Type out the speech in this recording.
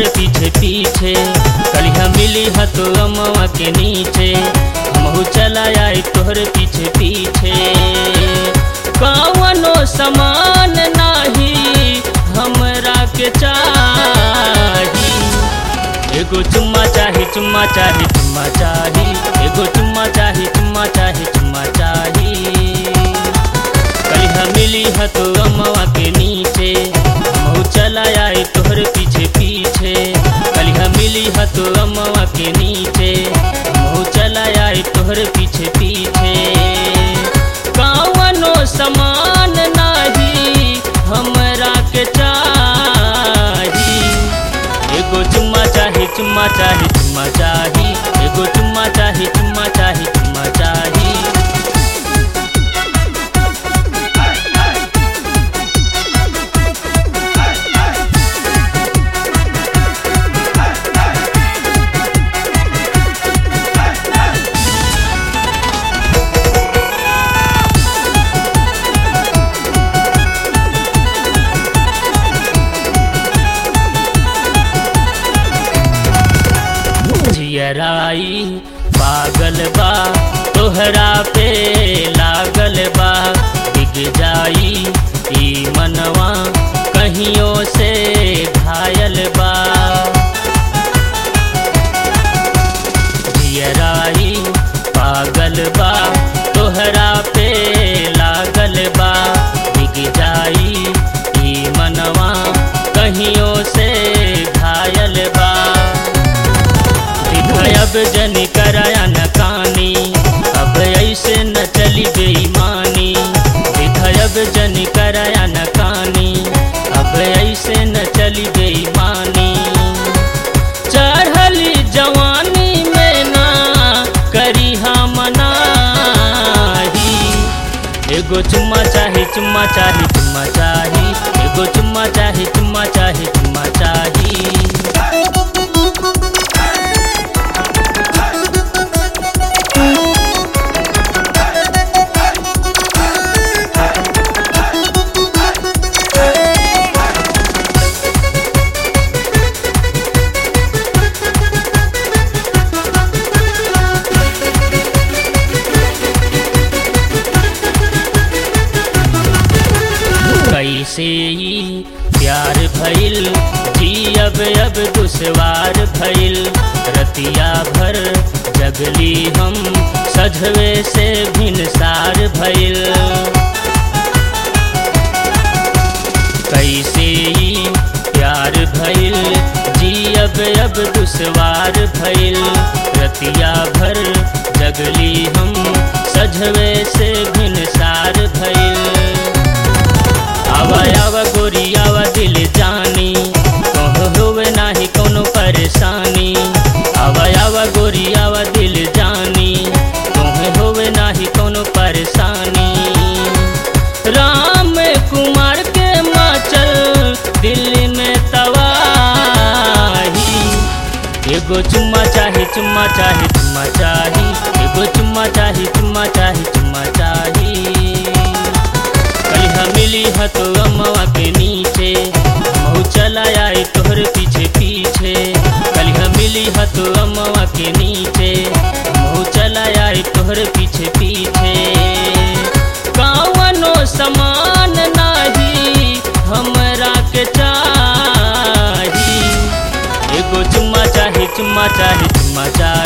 तोहरे पीछे पीछे कलिया मिली ह तो अमवा के नीचे हमहू चला आई तोहरे पीछे पीछे कवनो समान नाही हमरा के चाही एगो चुम्मा चाही चुम्मा चाही चुम्मा चाही एगो चुम्मा चाही चुम्मा चाही चुम्मा चाही कलिहा मिली ह तो अमवा के नीचे हमहू चला आई तोहरे पीछे पीछे कलिहा मिली ह तो अमवा के नीचे हमहू चला आई तोहरे पीछे पीछे कवनो समान नाही हमरा के चाही एगो चुम्मा चाही चुम्मा चाही चुम्मा चाही एगो चुम्मा चाही चुम्मा चाही चुम्मा चाही जियराई पागल बा तोहरा पे लागल बा बिग जाई ई मनवा कहियों से घायल बा जियराई पागल बा तोहरा पे लागल बा बिग जाई ई मनवा कहियों से घायल बा अब जनी कराया न कानी अब ऐसे न चली बेईमानी अब जनी कराया न कानी अब ऐसे न चली बेईमानी चढ़ली जवानी में ना करी हम मनाही एगो चुम्मा चाही चुम्मा चाही चुम्मा चाही एगो चुम्मा चाही चुम्मा चाही चुम्मा चाही कैसे ई प्यार भइल जी अब अब दुश्वार भइल रतिया भर जगली हम सजवे से भिनसार भइल कैसे ई प्यार भइल जी अब अब दुश्वार भइल रतिया भर जगली हम सजवे से भिनसार भइल आवा आवा गोरी आवा दिल जानी कहो होवे नाही कोनो परेशानी आवा आवा गोरी आवा दिल जानी कहो होवे नाही कोनो परेशानी राम कुमार के माचल दिल्ली में तवाही एगो चुम्मा चाही चुम्मा चाही चुम्मा चाही एगो चुम्मा चाही चुम्मा चाही चुम्मा चाही कलिहा मिली ह तो अमवा के नीचे हमहू चला आई तोहरे पीछे पीछे कलिहा मिली ह तो अमवा के नीचे हमहू चला आई तोहरे पीछे पीछे कवनो समान नाही हमरा के चाही एगो चुम्मा चाही चुम्मा चाही चुम्मा चाही